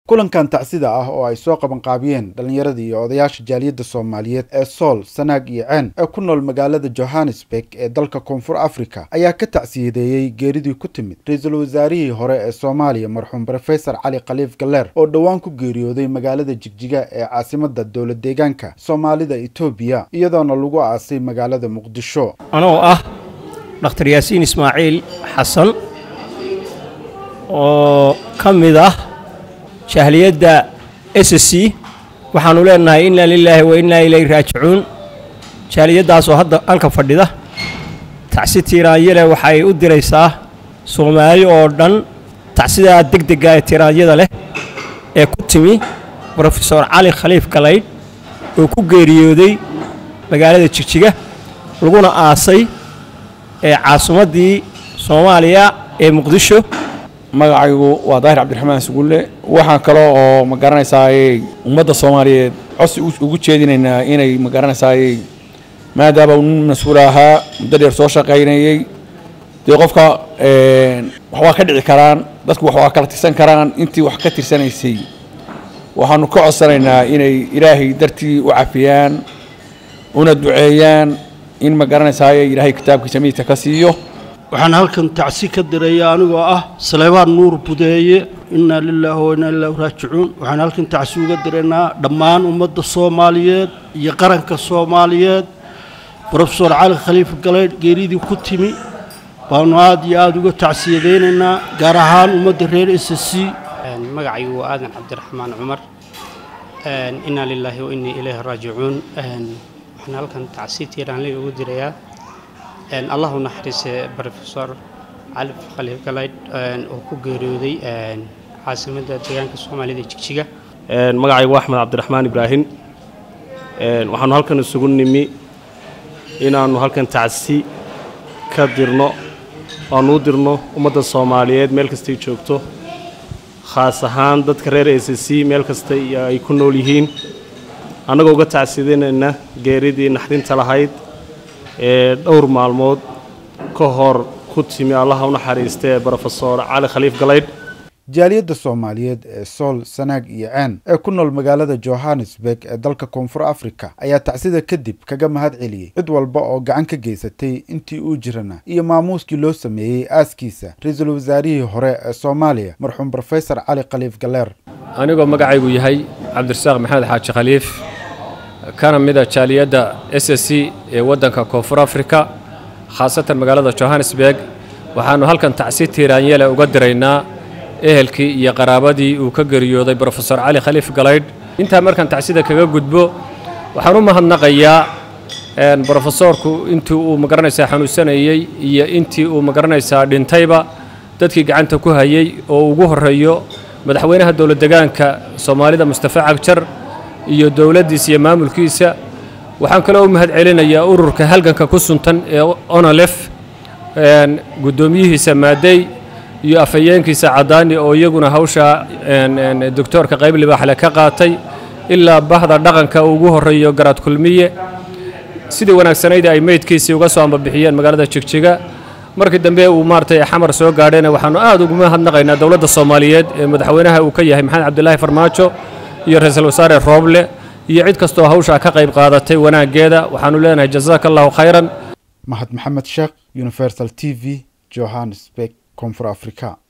kulankan tacsida ah oo ay soo qabanqaabiyeen dhallinyaradii iyo odayaasha jaaliyadda soomaaliyeed ee sool sanaag iyo ceen ee ku nool magaalada johannesburg ee dalka koonfur africa ayaa ka tacsiyadeeyey geeridii ku timid ra-iisul wasaarihii hore ee soomaaliya marxuum rofesor cali khaliif galeer oo dhowaan ku geeriyooday magaalada jigjiga ee caasimadda dowlad deegaanka soomaalida etoobiya iyadoona lagu aasay magaalada muqdisho anoo ah dhakhtar yaasiin ismaaciil xasan oo ka mid ah jahliyadda s c waxaannu leenahay innaa lilaahi wa innaa ilayhi raajicuun jaaliyaddaasoo hadda halka fadhida tacsi tiiraanyale waxay u diraysaa soomaali oo dhan tacsidaa degdega ee tiiraanyada leh ee ku timi brofesor cali khaliif galaydh oo ku geeriyooday magaalada jigjiga laguna aasay ee caasimaddii soomaaliya ee muqdisho magacaygu waa daahir cabdiraxmaan sugulle waxaan kale oo ma garanaysaayey ummadda soomaaliyeed codsi ugu jeedinaynaa inay ma garanaysaayey maadaama uu nin mas-uul ahaa muddo dheer soo shaqaynayey dee qofka wax waa ka dhici karaan dadku wax waa kala tirsan karaan intii wax ka tirsanaysay waxaanu ka codsanaynaa inay ilaahay dartii u cafiyaan una duceeyaan in ma garanaysaayey ilaahay kitaabkiisa miidka ka siiyo waxaan halkan tacsi ka diraya anigoo ah saleebaan nuur budeeye innaa lilaahi wa innaa ilaahi raajicuun waxaan halkan tacsi uga diraynaa dhammaan ummadda soomaaliyeed iyo qaranka soomaaliyeed brofesor cali khaliif galeydh geeridii ku timi baanu aad iyo aada uga tacsiyadaynaynaa gaar ahaan ummadda reer s c magacaygu waa aadan cabdiraxmaan cumar innaa lilaahi wa innii ilayhi raajicuun waxaan halkan tacsi tiiraanley ugu dirayaa allah u naxariise brofesor cali khaliif galaydh oo ku geeriyooday caasimadda deegaanka soomaalida jigjiga magacaygu axmed cabdiraxmaan ibraahim waxaanu halkan isugu nimi inaannu halkan tacsi ka dirno aanu u dirno ummadda soomaaliyeed meel kastay joogto khaas ahaan dadka reer s c meel kasta ay ku nool yihiin annagoo uga tacsidanayna geeridii naxdinta lahayd ee dhowr maalmood ka hor ku timi allaha u naxariista ee brofesor cali khaliif galaydh jaaliyadda soomaaliyeed ee sool sanaag iyo ceen ee ku nool magaalada johannesburg ee dalka koonfur africa ayaa tacsida kadib kaga mahad celiyey cid walba oo gacan ka geysatay intii uu jirana iyo maamuuskii loo sameeyey aaskiisa ra-iisul wasaarihii hore ee soomaaliya marxuum rofesor cali khaliif galeer anigoo magacaygu yahay cabdirasaaq maxamed xaaji khaliif kana mida jaaliyadda s s c ee waddanka koonfur afrika khaasatan magaalada johannesburg waxaannu halkan tacsi tiiraanyele uga diraynaa ehelkii iyo qaraabadii uu ka geeriyooday brofesor cali khaliif galaydh intaa markaan tacsida kaga gudbo waxaan u mahadnaqayaa brofesoorku intii uu magaranaysaa xanuunsanayey iyo intii uu magaranaysaa dhintayba dadkii gacanta ku hayey oo ugu horreeyo madaxweynaha dowlad degaanka soomaalida mustafa cagjar iyo dowladdiisa iyo maamulkiisa waxaan kaloo u mahad celinayaa ururka halganka ku suntan ee onolef guddoomiyihiisa maadey iyo afhayeenkiisa caddaani oo iyaguna hawsha doctoorka qayb libaaxle ka qaatay ilaa bahda dhaqanka ugu horreeyo garaad kulmiye sidii wanaagsanayd ay meydkiisii uga soo ambabixiyeen magaalada jigjiga markii dambe uu maaragtay xamar soo gaadhayna waxaannu aad ugu mahadnaqaynaa dowladda soomaaliyeed ee madaxweynaha uu ka yahay maxamed cabdilaahi farmaajo iyo ra-iisul wasaare rooble iyo cid kastoo hawshaa ka qayb qaadatay wanaaggeeda waxaannu leenahay jazaaka allahu khayran mahad maxamed sheekh universal t v johannesburg koonfur africa